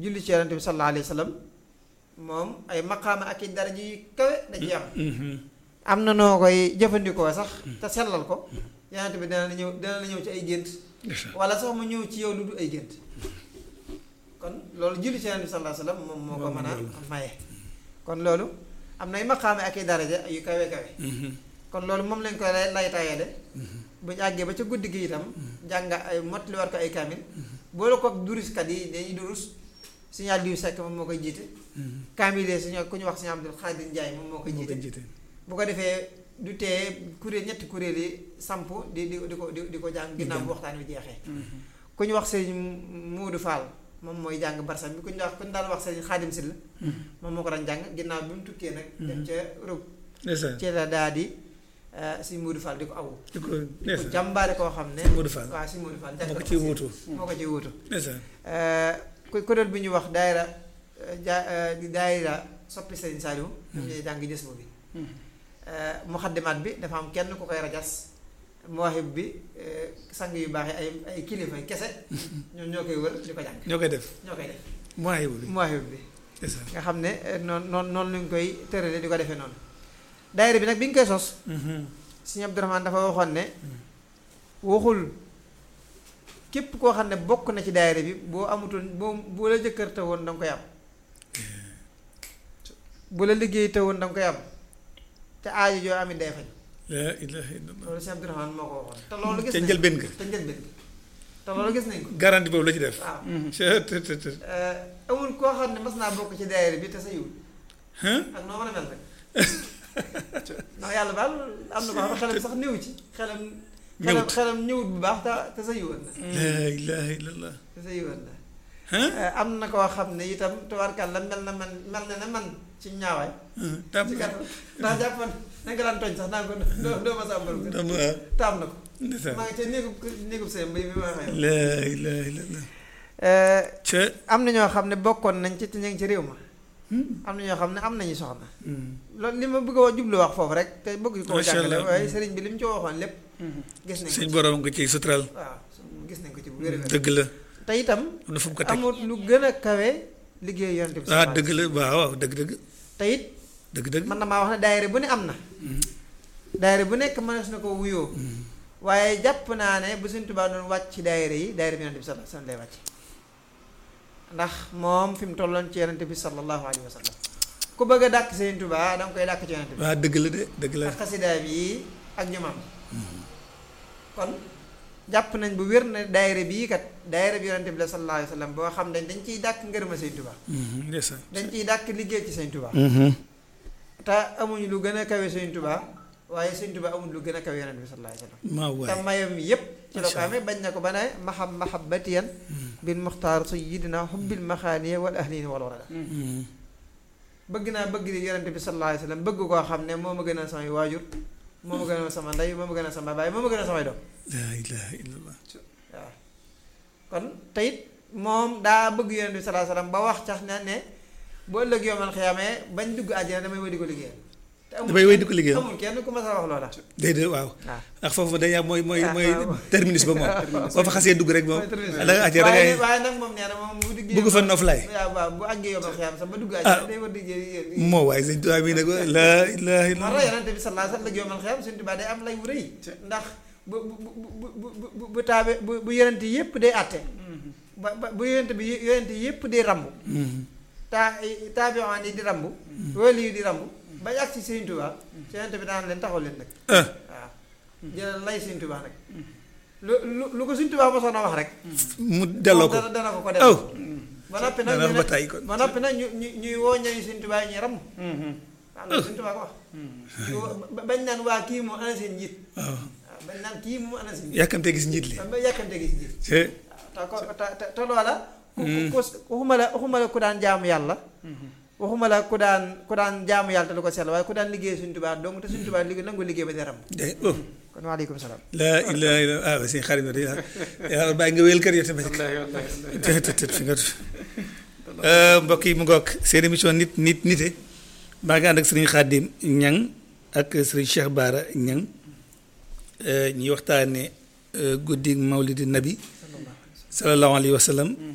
julli ci yonent bi sallallahu alayhi wa sallam moom ay maqaama ak i daraja yu kawe da ci am am na noo koy jëfandikoo sax te sellal ko yonent bi dina la ñëw dina la ñëw ci ay gént wala sax mu ñëw ci yow lu du ay gént kon loolu julli ci yonent bi sallallahu alayhi wa sallam moom moo ko mën a maye kon loolu am na ay maqaama ak i daraja yu kawe kawe kon loolu moom lañ koy lay lay tayale bu ñu àggee ba ca guddi gi itam jàng ay mottali war ko ay kaamil boole ko duruskat yi dañuy durus signal diw sekk moom moo koy jiite kaamil yi suñu ku ñu wax suñu Abdul Xaadir Njaay moom moo koy jiite bu ko defee du tee kuréel ñetti kuréel yi samp di di di ko di di ko jàng ginnaaw bu waxtaan wi jeexee ku ñu wax sëñ Muudu Fall moom mooy jàng barsam bi ku ñu wax ku ñu daan wax sëñ Xaadim Sil moom moo ko daan jàng ginnaaw bi mu tukkee nag dem ca Europe ci la daa di si Modou Fall di ko awu. di ko di ko jàmbaare koo xam ne. si Modou Fall waaw si Modou Fall. moo ko ciy wuutu moo ko ciy wuutu. ndeysaan. ku kuréel bi ñu wax daayira ja daayira soppi Serigne Saliou. ñoom ñooy jàng jës bi. muxaddimaat bi dafa am kenn ku koy rajas. muwaahib bi sang yu baax yi ay ay kilifa kese. ñoom ñoo koy wër di ko jàng. ñoo koy def ñoo koy def. muwaahib bi muwaahib bi. ndeysaan. nga xam ne noonu noonu noonu lañ koy tëralee di ko defee noonu. daayira bi nag bi ñu koy sos. Sëñ Abdourahmane dafa waxoon ne waxul képp koo xam ne bokk na ci daayira bi boo amutoon boo boo la jëkkër te woon da nga koy am bu la liggéey te woon da nga koy am te aajo joo amit day faj laa ilaaha illallah. loolu Sëñ Abdourahmane moo ko waxoon te loolu gis ca nañ njëlbéen ga. te njëlbeen ga te loolu gis nañ ko garanti boobu la ci def. waaw cë të të të. amul koo xam ne mas naa bokk ci daayira bi te sa yiwul Hein? ak noo mën a mel rek ndax yàlla baal am na ko xam ne xelam sax néew ci xelam xelam Ñëwut. xelam ñëwut bu baax te te sa yiwoon na laa ilaaha illallah. te sa yiwoon na Hein? am na koo xam ne itam tubaarkàlla mel na man mel na ne man ci ñaawaay Hein? tam ci gàttal ndax jàppoon na nga daan tooñ sax naa ko doo doo ma sàmbal ko tam waaw. taam na ko ndeysaan. maa ngi ca néegub néegub sëy mbay mi ma waxee laa ilaaha illallah. ca. am na ñoo xam ne bokkoon nañ ci te ñu ngi ci réew ma am na ñoo xam ne am nañu soxna loolu li ma bëgg a jublu wax foofu rek te bëgg koo Macha jàngale Allah. waaye sëriñ bi li mu ci waxoon lépp gis nañ ko suñ ci borom nga ciy suturaal. waaw gis nañ ko ci bu wér dëgg la. te itam am na fu mu ko teg. amul lu gën a kawe liggéey yonent bi ah dëgg la waaw waaw dëgg dëgg. te it dëgg dëgg. man na maa wax ne daayira bu ne am na daayira bu nekk mënees na ko wuyoo waaye jàpp naa ne bu Sëriñ Tuubaa doon wàcc ci daayira yi daayira bi yonent bi sallallahu alayhi wa sallam lay wàcc ndax moom fi mu tolloon ci yonent bi sallallahu alayhi wa sallam ku bëgg a dàkk Sëriñ Tuubaa danga koy dàkk ci yonent bi waaw dëgg la de dëgg la. ak xasidaay bi ak ñoomam kon jàpp nañ bu wér na daayira bii kat daayira bi yonent bi la sallallahu alayhi wa sallam boo xam ne dañ ciy dàkk ngërëma Sëriñ Tuubaa ndeysaan. dañ ciy dàkk liggéey ci Sëriñ Tuubaa te amuñu lu gën a kawe Sëriñ Tuubaa waaye Sëriñ Tuubaa amuñu lu gën a kawe yonent bi sallallahu alayhi wa sallam maa te waay. mayam yépp ci la ko Macha Allah. amee bañ na ko ba ne mahab mahabbatiyan bil muxtaar sayyidina hubbil maxaaniya wal ahlina wal warada bëgg naa bëgg di yonent bi sallallahu alayhi wa sallam bëgg koo xam ne moo ma gën a samay waajur moo ma gën a sama ndey moo ma gën a sama baay moo ma gën a samay doom laa ilaaha illallah. waaw kon te it moom daa bëgg yonent bi sallallahu alayhi wa sallam ba wax cax ne ne bu ëllëg yoomal xiyaamee bañ dugg àjjana damay wéy di ko liggéeyal te amul damay wéy di ko liggéeyal. amul kenn ku ma sa wax loola déedéet waaw. waaw ndax foofu dañuy am mooy mooy Ah, mooy waaw. terminus ba moom. boo fa xasee dugg rek moom. mooy terminus. da nga àjjee da waaye ngay waaye nag moom nee na moom bu duggee bëgg fa noflaay. waaw waaw bu àggee yomal xiyaam sax ba dugg Ah. àjjana day war di liggéey moo waaye sëñ Tuubaa mii nag laa ilaaha moo tax illallah. yonente bi sallallahu alayhi wa sallam la yomal xiyaam Sëñ Tuubaa day am lay wu rëy ndax bu bu bu bu bu bu taabe bu bu yonente yépp day àtte ba ba bu yonente bi yonente yépp day rambu taa taabiwaan yi di rambu wali yi di rambu ba yàgg ci Sëñ Tuubaa ci yonente bi daan leen taxaw leen nag ah waaw jëlal lay Sëñ Tuubaa nag lu lu lu ko Sëñ Tuubaa mosoon a wax rek mu delloo ko. dana dana ko ko aw def ba noppi nag dana ñu ba ne tàyyi ko. ba noppi nag ñu ñu ñuy woo ñooñu Sëñ Tuubaa yi ñuy ram waaw loolu Sëñ Tuubaa ko wax ñu woo- ba- bañ naan waa kii moom ana seen njiit waaw waaw bañ naan kii moom ana seen njiit yàkkamtee gis njiit li. ba yàkkante gis njiit te te ko te te te loola ku ku waxuma la waxuma la ku daan jaamu yàlla waxuma la ku daan ku daan jaamu yàlla te lu ko sell waaye ku daan liggéey Sëñ Tuubaa dong te Sëñ Tuubaa liggéey nangu liggéey ba di ram de oh kon waaleykum salaam laa ilaaha illallah ah sëñ xarit bi yàlla bàyyi nga wéyal kër yow tamit. te te te fi nga mbokk yi mu ngoog seen émission nit nit nite maa ngi ànd ak sëriñ Xaadim Ñang ak sëriñ Cheikh Baara Ñang ñuy waxtaane guddi mawlidi nabi sallallahu alayhi wa sallam